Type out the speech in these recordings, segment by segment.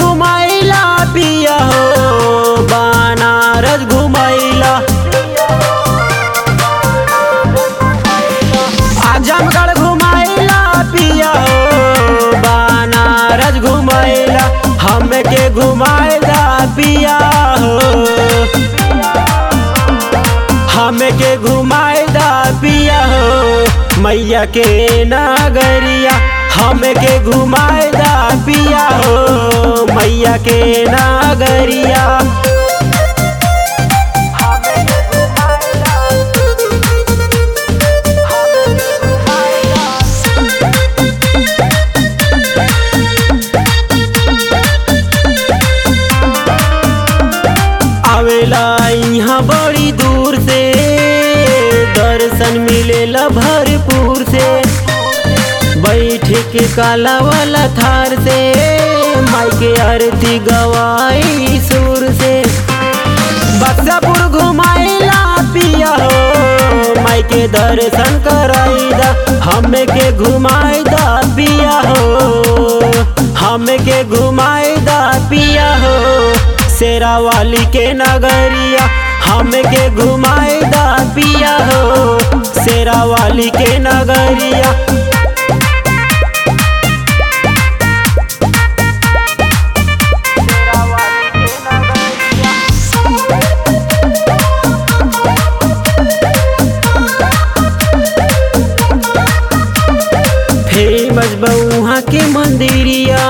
घुमाइला पिया हो बनारस घुमाइला आजमगढ़ घुमाइला पिया हो बनारस घुमाइला हमके घुमाइला पिया हो हमके घुमाइला पिया हो मैया के नगरिया हमके घुमाइला पिया हो मैया के नगरिया आवेला यहाँ बड़ी दूर से दर्शन मिलेला भरपूर से बैठ के काला वाला थार से माई के आरती गवाई सुर से बक्सापुर घुमाइला पिया हो माई के दर्शन कराईदा हमें के घुमाईदा पिया हो हमें के घुमाईदा पिया हो शेरा वाली के नगरिया हमें के घुमाईदा पिया हो शेरा वाली के नगरिया फेमस बउहा के मंदिरिया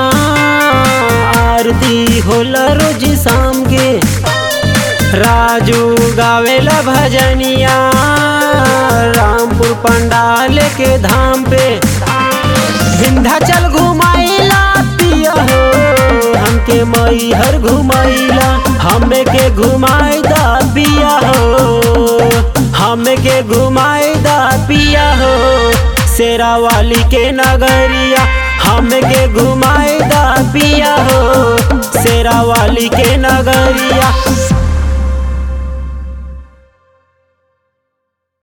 आरती होला रोज शाम के राजू गावेला भजनिया रामपुर पंडाल के धाम पे विंध्याचल घुमाइला पिया हो हमके मैहर घुमाइला हमें के घुमाइदा पिया हो हमें के घुमाइदा पिया हो शेरा वाली के नगरिया हमें के घुमाइदा पिया हो शेरा वाली के नगरिया